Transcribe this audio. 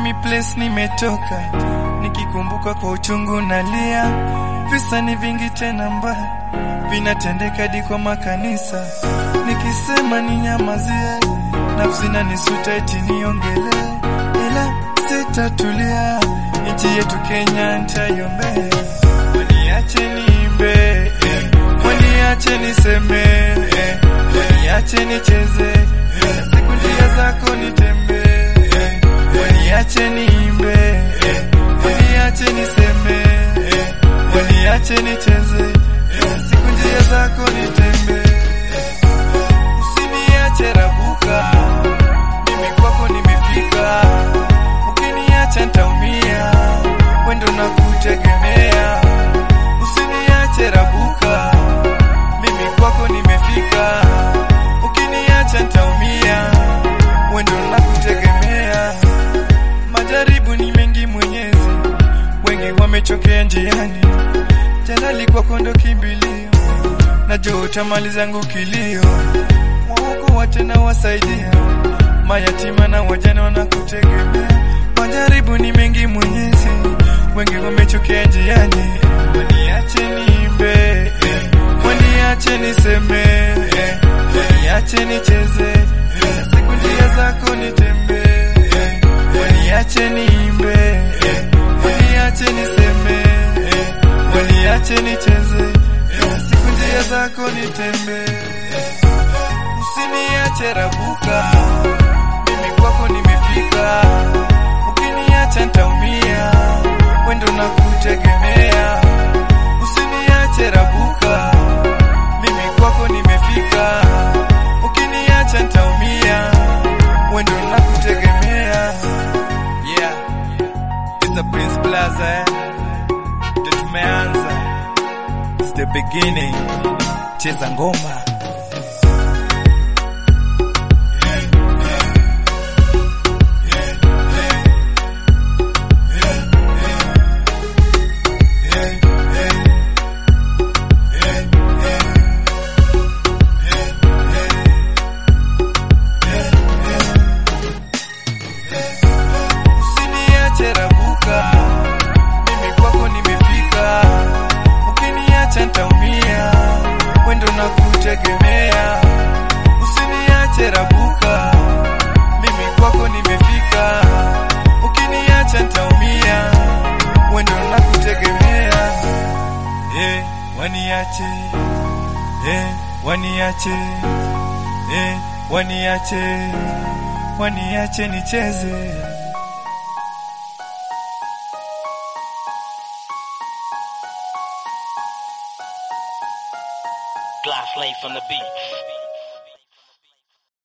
mimi place nimetoka, nikikumbuka kwa uchungu nalia. Visa ni vingi tena mbaya, vinatendeka hadi kwa makanisa. Nikisema ninyamazie, nafsi na nisuta eti niongelee, ila sitatulia. Nchi yetu Kenya nitaiombea, waniache niimbe, eh, waniache niseme, eh, waniache nicheze, eh, siku njia zako nitembee, eh, waniache niimbe, eh, waniache niseme, eh, waniache nicheze, eh, siku njia zako nitembee, usiniache rabuka, mimi kwako nimefika, ukiniacha nitaumia, wendo na kutegemea, usiniache rabuka, mimi kwako nimefika, ukiniacha nitaumia, wendo na kutegemea. Majaribu ni mengi Mwenyezi, wengi wamechokea njiani, jalali kwako ndo kimbilio, najua utamaliza zangu kilio, waokoa tena wasaidia, mayatima na wajane wanakutegemea. Majaribu ni mengi Mwenyezi, wengi wamechokea njiani, waniache niimbe, eh, waniache niseme, eh, waniache nicheze, eh, siku njia zako nitembee, eh, waniache niimbe, eh, waniache niseme, eh, waniache nicheze, eh, siku njia zako nitembee, usiniache rabuka, mimi kwako nimefika, ukiniacha nitaumia, wendo na kutegemea, usiniache rabuka, mimi kwako nimefika, ukiniacha nitaumia, wendo na kutegemea. Yeah, it's the Prince Plaza eh, ndio tumeanza, it's the beginning, cheza ngoma. Usiniache rabuka, mimi kwako nimefika, ukiniacha nitaumia, wendo na kutegemea. Usiniache rabuka, mimi kwako nimefika, ukiniacha nitaumia, wendo na kutegemea. Eh, waniache, eh, waniache, eh, waniache, waniache nicheze. Glass Life on the beats.